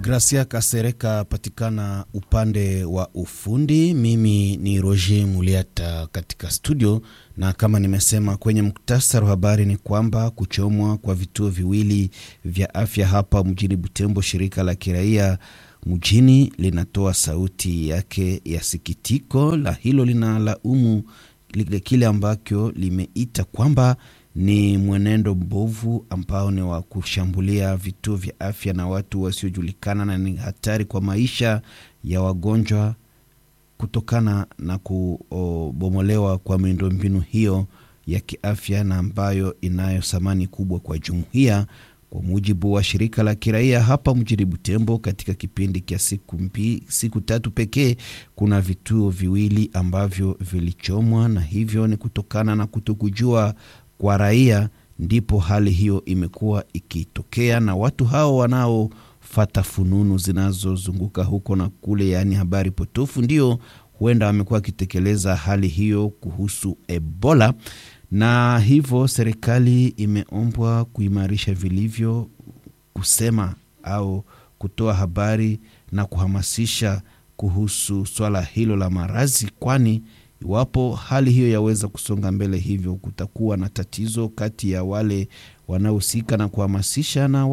Gracia Kasereka patikana upande wa ufundi. Mimi ni Roger Muliata katika studio, na kama nimesema kwenye muktasari wa habari ni kwamba kuchomwa kwa vituo viwili vya afya hapa mjini Butembo, shirika la kiraia mjini linatoa sauti yake ya sikitiko la hilo, linalaumu kile ambacho limeita kwamba ni mwenendo mbovu ambao ni wa kushambulia vituo vya afya na watu wasiojulikana, na ni hatari kwa maisha ya wagonjwa kutokana na kubomolewa kwa miundombinu hiyo ya kiafya na ambayo inayo thamani kubwa kwa jumuiya. Kwa mujibu wa shirika la kiraia hapa mjini Butembo, katika kipindi cha siku, siku tatu pekee kuna vituo viwili ambavyo vilichomwa, na hivyo ni kutokana na kutokujua kwa raia, ndipo hali hiyo imekuwa ikitokea, na watu hao wanaofata fununu zinazozunguka huko na kule, yaani habari potofu, ndio huenda wamekuwa wakitekeleza hali hiyo kuhusu Ebola na hivyo serikali imeombwa kuimarisha vilivyo kusema au kutoa habari na kuhamasisha kuhusu swala hilo la maradhi, kwani iwapo hali hiyo yaweza kusonga mbele, hivyo kutakuwa na tatizo kati ya wale wanaohusika na kuhamasisha na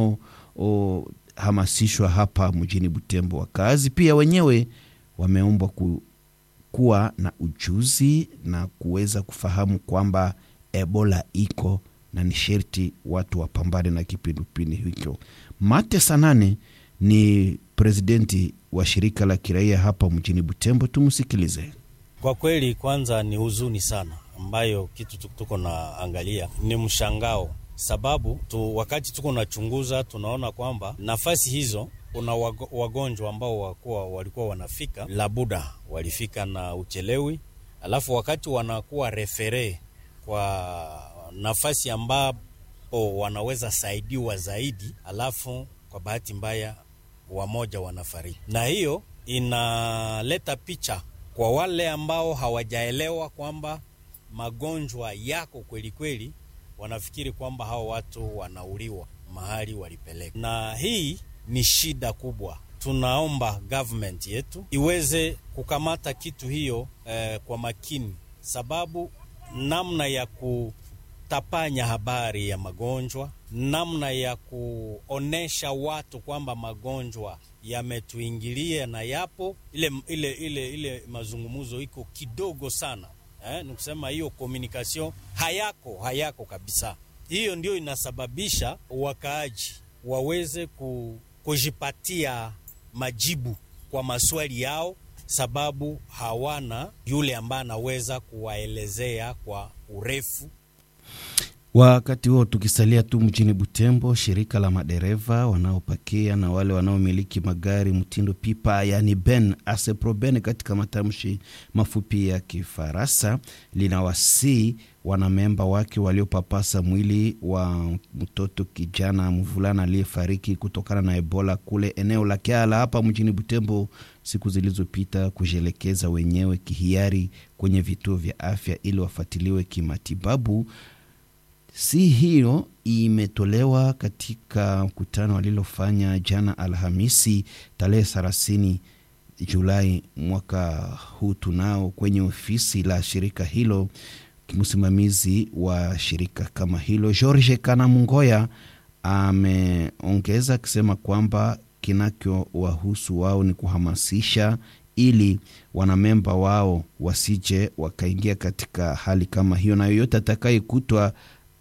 wanaohamasishwa hapa mjini Butembo. Wakazi pia wenyewe wameombwa ku kuwa na ujuzi na kuweza kufahamu kwamba Ebola iko na ni sherti watu wapambane na kipindupindu hicho. Mate Sanane ni presidenti wa shirika la kiraia hapa mjini Butembo, tumsikilize. Kwa kweli, kwanza ni huzuni sana, ambayo kitu tuko na angalia ni mshangao, sababu tu, wakati tuko nachunguza tunaona kwamba nafasi hizo kuna wagonjwa ambao wakuwa, walikuwa wanafika labuda walifika na uchelewi, alafu wakati wanakuwa refere kwa nafasi ambapo wanaweza saidiwa zaidi, alafu kwa bahati mbaya wamoja wanafariki, na hiyo inaleta picha kwa wale ambao hawajaelewa kwamba magonjwa yako kweli kweli, wanafikiri kwamba hao watu wanauliwa mahali walipeleka, na hii ni shida kubwa. Tunaomba government yetu iweze kukamata kitu hiyo eh, kwa makini, sababu namna ya kutapanya habari ya magonjwa, namna ya kuonesha watu kwamba magonjwa yametuingilia na yapo, ile, ile, ile, ile mazungumzo iko kidogo sana eh, ni kusema hiyo communication hayako hayako kabisa. Hiyo ndio inasababisha wakaaji waweze ku kujipatia majibu kwa maswali yao, sababu hawana yule ambaye anaweza kuwaelezea kwa urefu. Wakati huo tukisalia tu mjini Butembo, shirika la madereva wanaopakia na wale wanaomiliki magari mtindo pipa, yani ben aseproben katika matamshi mafupi ya Kifaransa, linawasii wanamemba wake waliopapasa mwili wa mtoto kijana mvulana aliyefariki kutokana na Ebola kule eneo la Kiala hapa mjini Butembo siku zilizopita kujielekeza wenyewe kihiari kwenye vituo vya afya ili wafuatiliwe kimatibabu. Si hiyo imetolewa katika mkutano walilofanya jana Alhamisi tarehe thelathini Julai mwaka huu tunao kwenye ofisi la shirika hilo. Msimamizi wa shirika kama hilo George Kanamungoya ameongeza akisema kwamba kinachowahusu wao ni kuhamasisha ili wanamemba wao wasije wakaingia katika hali kama hiyo, na yoyote atakayekutwa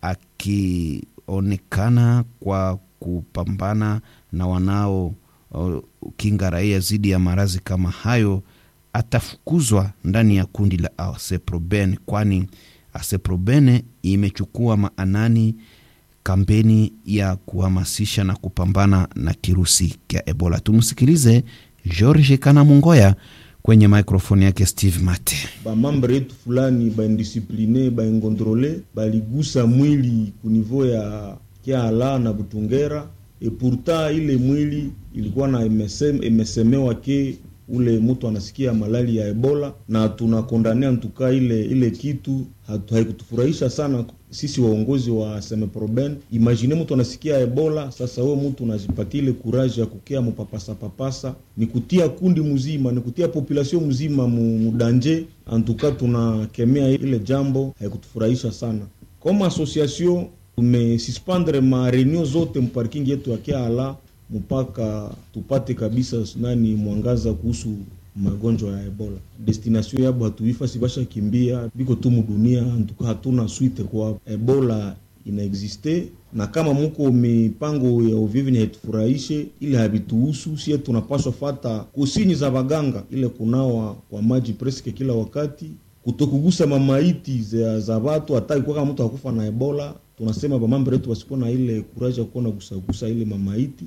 akionekana kwa kupambana na wanao uh, kinga raia dhidi ya maradhi kama hayo atafukuzwa ndani ya kundi la Aseproben, kwani Aseproben imechukua maanani kampeni ya kuhamasisha na kupambana na kirusi cha Ebola. Tumsikilize George Kanamungoya kwenye mikrofoni yake Steve Mate. Bamambre yetu fulani baindisipline baingontrole baligusa mwili kunivou ya Kiala na Butungera, e pourtant ile mwili ilikuwa na emesemewa ke ule mtu anasikia malali ya Ebola, na tunakondania ntuka ile ile kitu haikutufurahisha sana sisi waongozi wa Semeproben. Imagine mtu anasikia Ebola, sasa wewe mtu unajipatia ile kuraji ya kukea mupapasa papasa, ni kutia kundi mzima, ni kutia population mzima mudanje. Antuka tunakemea ile jambo, haikutufurahisha sana kama association. Tumesuspendre ma reunion zote mparking yetu ya Kiala mpaka tupate kabisa nani mwangaza kuhusu magonjwa ya Ebola. Destination yabo hatuifa sibasha kimbia biko tu mudunia, ntuka hatuna swite kwa Ebola inaexiste, na kama muko mipango ya uvivi haitufurahishe, ile habituhusu sie, tunapaswa fata kusini za baganga, ile kunawa kwa maji preske kila wakati, kutokugusa mamaiti za, za watu hata kwa kama mtu akufa na Ebola, tunasema bamambo yetu wasikuwa na ile kuraja kuwa na gusagusa ile mamaiti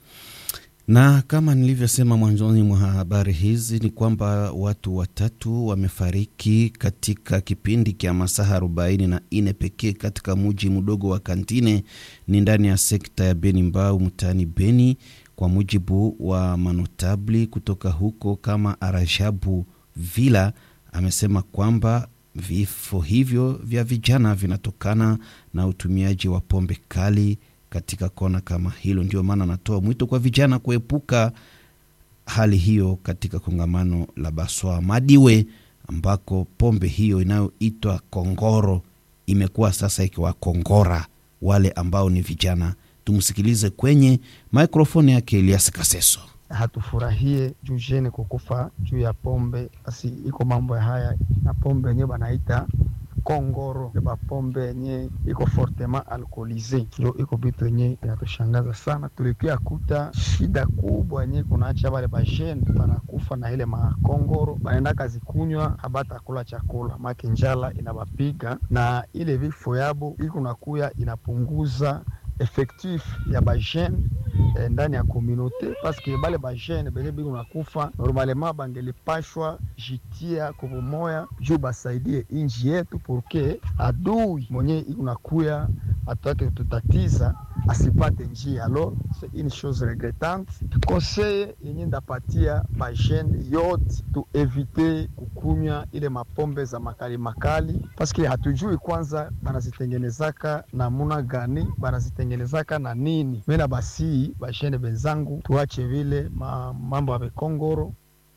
na kama nilivyosema mwanzoni mwa habari hizi ni kwamba watu watatu wamefariki katika kipindi cha masaa arobaini na nne pekee katika muji mdogo wa Kantine ni ndani ya sekta ya Beni Mbau mtaani Beni, kwa mujibu wa manotabli kutoka huko kama Arajabu Vila amesema kwamba vifo hivyo vya vijana vinatokana na utumiaji wa pombe kali katika kona kama hilo. Ndio maana anatoa mwito kwa vijana kuepuka hali hiyo katika kongamano la Baswa Madiwe, ambako pombe hiyo inayoitwa kongoro imekuwa sasa ikiwakongora wale ambao ni vijana. Tumsikilize kwenye mikrofoni yake Elias Kaseso. Hatufurahie juu jene kukufa juu ya pombe, basi iko mambo ya haya na pombe yenyewe banaita kongoro ba pombe yenye iko fortement alcoolise, ndio iko vitu yenye inatushangaza sana. Tulikia kuta shida kubwa yenye kunaacha bale bajene banakufa na ile makongoro, banaenda kazi kunywa, habata kula chakula make njala inabapiga, na ile vifo yabo iko nakuya inapunguza effectif ya bajene eh, ndani ya komunote paske bale bajene benye biko nakufa normalement bangelipashwa jitia kubumoya juu basaidie inji yetu purke adui mwenye iko nakuya atake tutatiza asipate njia. Alors c'est une chose regrettante. Conseil yenye ndapatia bajene yote tu evite kukunywa ile mapombe za makali makali, paske hatujui kwanza banazitengenezaka namuna gani, banazitengenezaka na nini. Mena basi bajene benzangu, tuache vile ma, mambo ya bekongoro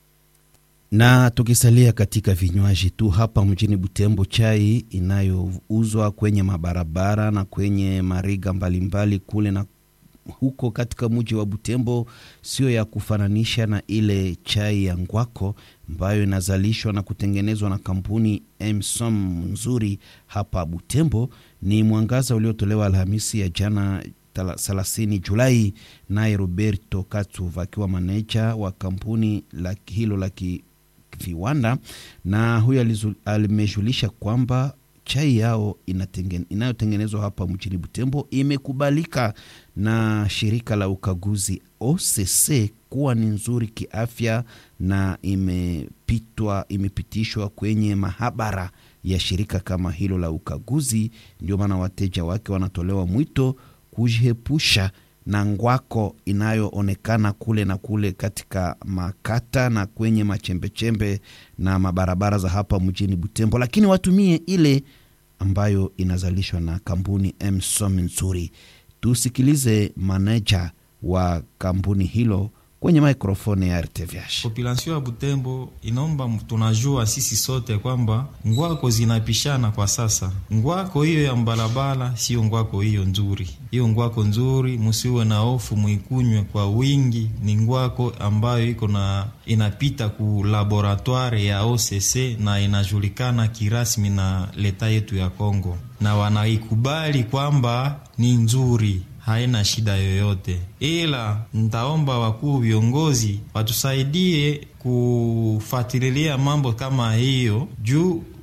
na tukisalia katika vinywaji tu hapa mjini Butembo, chai inayouzwa kwenye mabarabara na kwenye mariga mbalimbali mbali kule na huko katika mji wa Butembo sio ya kufananisha na ile chai ya ngwako ambayo inazalishwa na kutengenezwa na kampuni Emsom nzuri hapa Butembo. Ni mwangaza uliotolewa Alhamisi ya jana 30 Julai, naye Roberto Katsuv akiwa maneja wa kampuni la hilo la viwanda na huyo alimejulisha kwamba chai yao inayotengenezwa hapa mjini Butembo imekubalika na shirika la ukaguzi OCC kuwa ni nzuri kiafya na imepitwa imepitishwa kwenye mahabara ya shirika kama hilo la ukaguzi. Ndio maana wateja wake wanatolewa mwito kujiepusha na ngwako inayoonekana kule na kule katika makata na kwenye machembechembe na mabarabara za hapa mjini Butembo, lakini watumie ile ambayo inazalishwa na kampuni Emsom nzuri. Tusikilize maneja wa kampuni hilo kwenye mikrofoni ya RTVH. Population ya Butembo inaomba, tunajua sisi sote kwamba ngwako zinapishana kwa sasa. Ngwako hiyo ya mbalabala sio ngwako hiyo nzuri. Hiyo ngwako nzuri, musiwe na hofu, muikunywe kwa wingi. Ni ngwako ambayo iko na inapita ku laboratoire ya OCC na inajulikana kirasmi na leta yetu ya Kongo, na wanaikubali kwamba ni nzuri haina shida yoyote, ila ntaomba wakuu viongozi watusaidie kufuatilia mambo kama hiyo, juu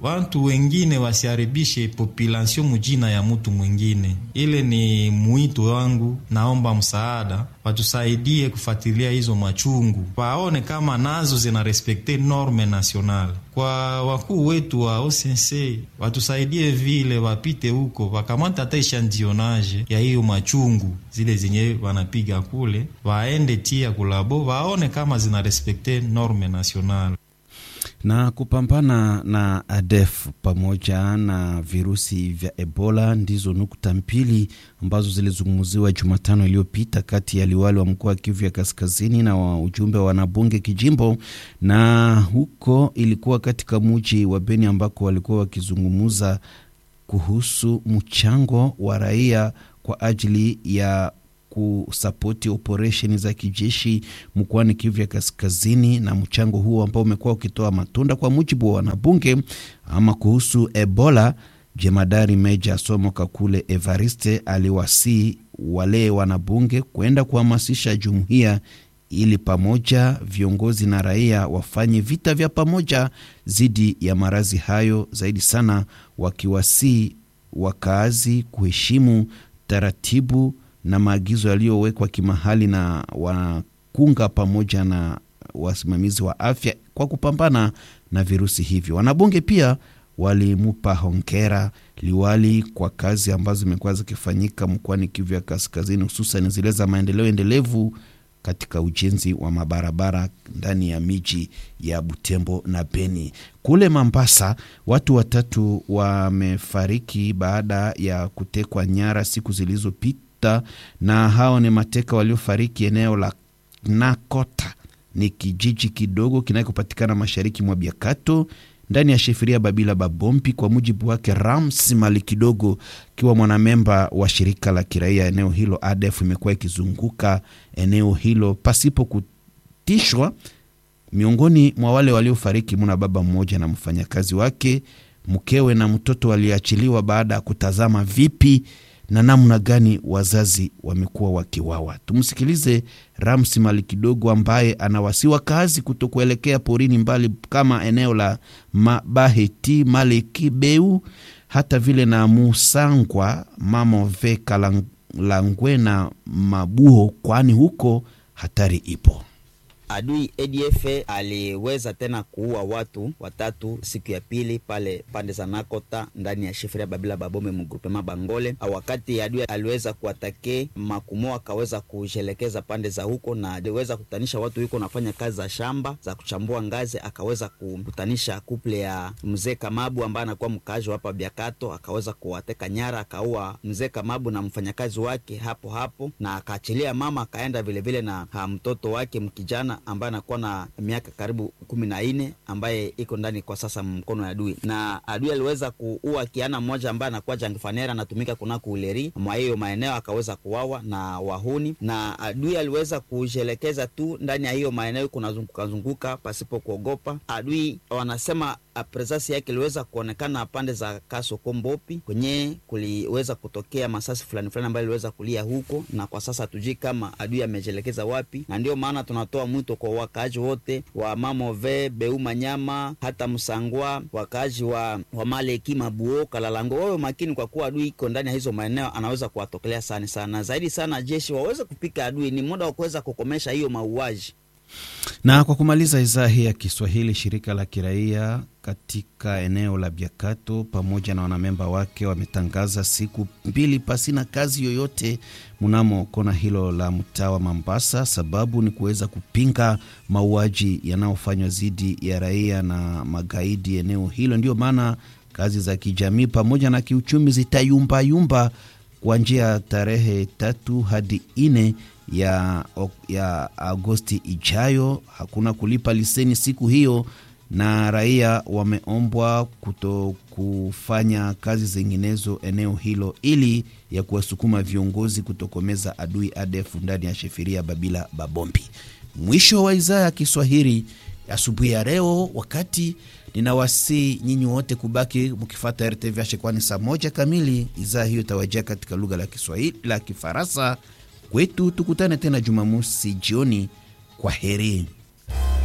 watu wengine wasiharibishe population mujina ya mutu mwingine. Ile ni mwito wangu, naomba msaada, watusaidie kufuatilia hizo machungu, waone kama nazo zina respekte norme nationale. Kwa wakuu wetu wa OCNC watusaidie vile, wapite huko wakamata hata ishandionage ya hiyo machungu zile zenye wanapiga kule, waende tia kulabo, waone kama zina respekte norme nationale na kupambana na ADF pamoja na virusi vya Ebola ndizo nukta mbili ambazo zilizungumziwa Jumatano iliyopita kati ya liwali wa mkoa wa Kivu ya Kaskazini na wa ujumbe wa wanabunge kijimbo, na huko ilikuwa katika muji wa Beni ambako walikuwa wakizungumza kuhusu mchango wa raia kwa ajili ya kusapoti operesheni za kijeshi mkoani Kivu ya Kaskazini, na mchango huo ambao umekuwa ukitoa matunda kwa mujibu wa wanabunge. Ama kuhusu Ebola, jemadari Meja Somo Kakule Evariste aliwasii wale wanabunge kwenda kuhamasisha jumuiya ili pamoja viongozi na raia wafanye vita vya pamoja dhidi ya maradhi hayo, zaidi sana wakiwasii wakaazi kuheshimu taratibu na maagizo yaliyowekwa kimahali na wakunga pamoja na wasimamizi wa afya kwa kupambana na virusi hivyo. Wanabunge pia walimupa hongera liwali kwa kazi ambazo zimekuwa zikifanyika mkoani Kivu ya Kaskazini, hususan zile za maendeleo endelevu katika ujenzi wa mabarabara ndani ya miji ya Butembo na Beni. Kule Mambasa, watu watatu wamefariki baada ya kutekwa nyara siku zilizopita, na hao ni mateka waliofariki eneo la Nakota, ni kijiji kidogo kinachopatikana mashariki mwa Biakato ndani ya shefiria Babila Babompi. Kwa mujibu wake Rams Mali kidogo, akiwa mwanamemba wa shirika la kiraia eneo hilo, ADF imekuwa ikizunguka eneo hilo pasipo kutishwa. Miongoni mwa wale waliofariki muna baba mmoja na mfanyakazi wake, mkewe na mtoto waliachiliwa baada ya kutazama vipi na namna gani wazazi wamekuwa wakiwawa. Tumsikilize Ramsi Mali kidogo, ambaye anawasiwa kazi kutokuelekea porini mbali kama eneo la Mabaheti, Maleki, Beu hata vile na Musangwa, Mamove, Kalangwe na Mabuho, kwani huko hatari ipo. Adui ADF aliweza tena kuua watu watatu siku ya pili pale pande za Nakota ndani ya shifiria Babila Babome mgrupema Bangole. Wakati adui aliweza kuatake Makumo, akaweza kujelekeza pande za huko na aliweza kukutanisha watu huko nafanya kazi za shamba za kuchambua ngazi, akaweza kukutanisha kuple ya mzee Kamabu ambaye anakuwa mkaaji hapa Biakato, akaweza kuwateka nyara, akaua mzee Kamabu na mfanyakazi wake hapo hapo, na akaachilia mama, akaenda vilevile vile na ha, mtoto wake mkijana ambaye anakuwa na miaka karibu kumi na nne ambaye iko ndani kwa sasa mkono ya adui, na adui aliweza kuua kiana mmoja ambaye anakuwa jangifanera anatumika kunako uleri mwa hiyo maeneo, akaweza kuwawa na wahuni, na adui aliweza kujelekeza tu ndani ya hiyo maeneo kunazunguka zunguka pasipo kuogopa. Adui wanasema presasi yake iliweza kuonekana pande za Kasoko Mbopi kwenye kuliweza kutokea masasi fulani fulani ambayo iliweza kulia huko, na kwa sasa hatujui kama adui amejelekeza wapi, na ndio maana tunatoa mwito kwa wakaaji wote wa Mamove, Beuma, Nyama hata Msangwa, wakaaji wa, wa Maleki, Mabuo, Kalalango wawe makini, kwa kuwa adui iko ndani ya hizo maeneo, anaweza kuwatokelea sana sana zaidi sana. Jeshi waweze kupika adui, ni muda wa kuweza kukomesha hiyo mauaji. Na kwa kumaliza idhaa hii ya Kiswahili, shirika la kiraia katika eneo la Biakato pamoja na wanamemba wake wametangaza siku mbili pasina kazi yoyote mnamo kona hilo la mtaa wa Mambasa. Sababu ni kuweza kupinga mauaji yanayofanywa dhidi ya raia na magaidi eneo hilo. Ndio maana kazi za kijamii pamoja na kiuchumi zitayumbayumba kuanzia tarehe tatu hadi nne ya, ya Agosti ijayo. Hakuna kulipa liseni siku hiyo, na raia wameombwa kuto kufanya kazi zinginezo eneo hilo ili ya kuwasukuma viongozi kutokomeza adui ADF ndani ya shefiria Babila Babombi. Mwisho wa idhaa ya Kiswahili asubuhi ya leo, wakati ninawasii nyinyi wote kubaki mkifata RTVH, kwani saa moja kamili idhaa hiyo itawajia katika lugha la Kiswahili la Kifaransa kwetu. Tukutane tena Jumamosi jioni. Kwa heri.